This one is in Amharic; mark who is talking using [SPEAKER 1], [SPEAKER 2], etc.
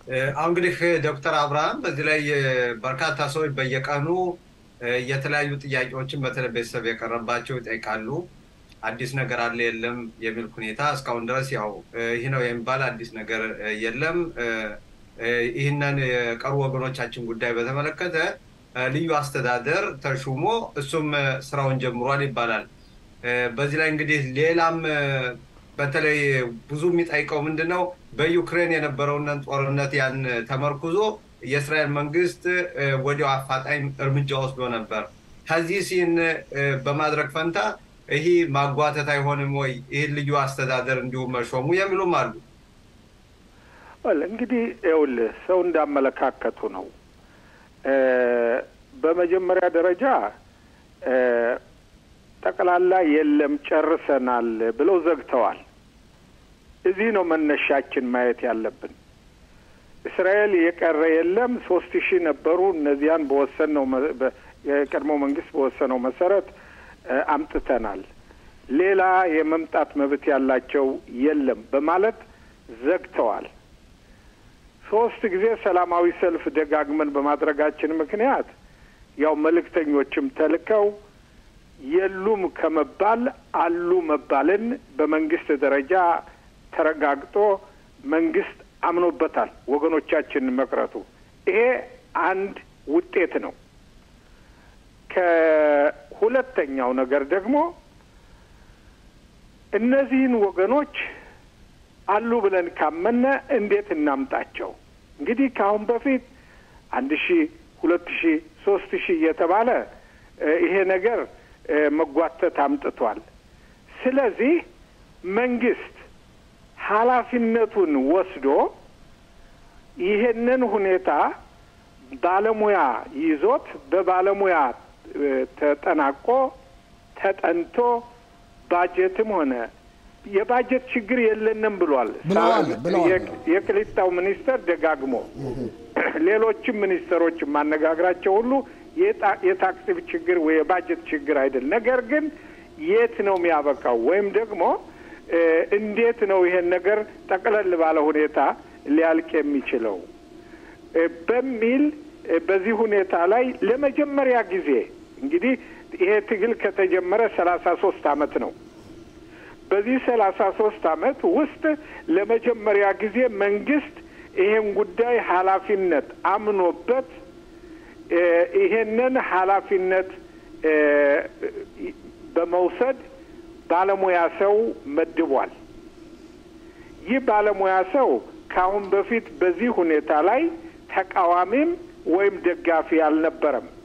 [SPEAKER 1] አሁን እንግዲህ ዶክተር አብርሃም በዚህ ላይ በርካታ ሰዎች በየቀኑ የተለያዩ ጥያቄዎችን በተለይ ቤተሰብ የቀረባቸው ይጠይቃሉ። አዲስ ነገር አለ የለም የሚል ሁኔታ እስካሁን ድረስ ያው ይህ ነው የሚባል አዲስ ነገር የለም። ይህንን የቀሩ ወገኖቻችን ጉዳይ በተመለከተ ልዩ አስተዳደር ተሹሞ እሱም ስራውን ጀምሯል ይባላል። በዚህ ላይ እንግዲህ ሌላም በተለይ ብዙ የሚጠይቀው ምንድን ነው በዩክሬን የነበረውን ጦርነት ያን ተመርኩዞ የእስራኤል መንግስት ወዲያው አፋጣኝ እርምጃ ወስዶ ነበር። ከዚህ ሲን በማድረግ ፈንታ ይህ ማጓተት አይሆንም ወይ? ይህን ልዩ አስተዳደር እንዲሁም መሾሙ የሚሉም አሉ።
[SPEAKER 2] እንግዲህ ይኸውልህ ሰው እንዳመለካከቱ ነው። በመጀመሪያ ደረጃ ጠቅላላ የለም ጨርሰናል ብለው ዘግተዋል። እዚህ ነው መነሻችን ማየት ያለብን። እስራኤል የቀረ የለም ሶስት ሺህ ነበሩ። እነዚያን በወሰነው የቀድሞ መንግስት በወሰነው መሰረት አምጥተናል። ሌላ የመምጣት መብት ያላቸው የለም በማለት ዘግተዋል። ሶስት ጊዜ ሰላማዊ ሰልፍ ደጋግመን በማድረጋችን ምክንያት ያው መልእክተኞችም ተልከው የሉም ከመባል አሉ መባልን በመንግስት ደረጃ ተረጋግጦ መንግስት አምኖበታል ወገኖቻችን መቅረቱ። ይሄ አንድ ውጤት ነው። ከሁለተኛው ነገር ደግሞ እነዚህን ወገኖች አሉ ብለን ካመነ እንዴት እናምጣቸው? እንግዲህ ከአሁን በፊት አንድ ሺህ ሁለት ሺህ ሶስት ሺህ እየተባለ ይሄ ነገር መጓተት አምጥቷል። ስለዚህ መንግስት ኃላፊነቱን ወስዶ ይሄንን ሁኔታ ባለሙያ ይዞት በባለሙያ ተጠናቆ ተጠንቶ ባጀትም ሆነ የባጀት ችግር የለንም ብሏል የቅሊጣው ሚኒስተር ደጋግሞ ሌሎችም ሚኒስተሮች የማነጋግራቸው ሁሉ የታክስ ችግር ወይ የባጀት ችግር አይደል። ነገር ግን የት ነው የሚያበቃው ወይም ደግሞ እንዴት ነው ይሄን ነገር ጠቅለል ባለ ሁኔታ ሊያልቅ የሚችለው በሚል በዚህ ሁኔታ ላይ ለመጀመሪያ ጊዜ እንግዲህ ይሄ ትግል ከተጀመረ ሰላሳ ሶስት አመት ነው። በዚህ ሰላሳ ሶስት አመት ውስጥ ለመጀመሪያ ጊዜ መንግስት ይሄን ጉዳይ ኃላፊነት አምኖበት ይሄንን ኃላፊነት በመውሰድ ባለሙያ ሰው መድቧል። ይህ ባለሙያ ሰው ከአሁን በፊት በዚህ ሁኔታ ላይ ተቃዋሚም ወይም ደጋፊ አልነበረም።